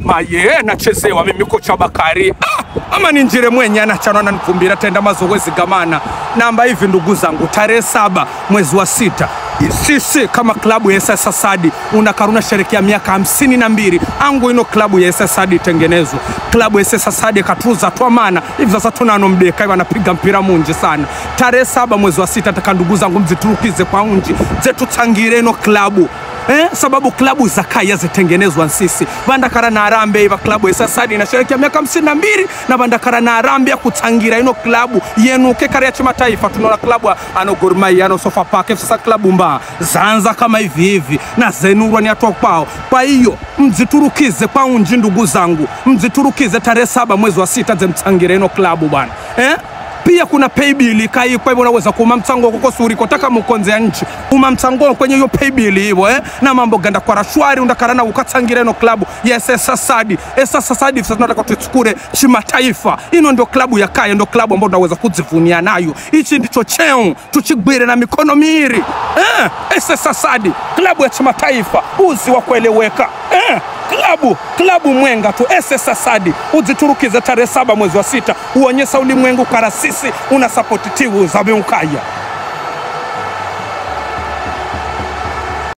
maye nachezewa mimi kocha Bakari ah, ama ni njire mwenye anachana na nikumbira tenda mazoezi gamana namba hivi ndugu zangu tarehe saba mwezi wa sita sisi kama klabu ya SS Asadi unakaruna sherekea miaka hamsini na mbili angu ino klabu ya SS Asadi itengenezwa klabu ya SS Asadi katuza twamana hivi sasa tunano mdeka hivi anapiga mpira munji sana tarehe saba mwezi wa sita taka ndugu zangu mziturukize kwa unji zetutangire ino klabu Eh, sababu klabu za kaya zitengenezwa nsisi bandakara na arambe iva klabu ya sasadi inasherekea miaka hamsini na mbili na bandakara na arambe ya kutangira ino klabu yenuke kare ya chimataifa tunaona klabu ano Gor Mahia ano Sofapaka sasa klabu mbaa zanza kama hivi hivi na zenurwa ni atwa kwao kwa hiyo mziturukize kwa unji ndugu zangu mziturukize tarehe saba mwezi wa sita zemtangire ino klabu bwana eh? pia kuna paybill kai kwa hivyo unaweza kuma mchango koko suri kotaka mukonze ya nchi uma mchango kwenye hiyo paybill hivyo eh na mambo ganda kwa rashwari undakarana ukatsangira no klabu ya SS Asadi SS Asadi sasa tunataka tuchukure chimataifa ino ndio klabu ya kaya ndio klabu ambayo unaweza kujivunia nayo hichi ndicho cheo tuchigwire na mikono miiri eh SS Asadi klabu ya chimataifa uzi wa kueleweka eh klabu klabu mwenga tu SS Asadi uziturukize tarehe saba mwezi wa sita uonyesha ulimwengu karasisi una sapoti timu za Beukaya.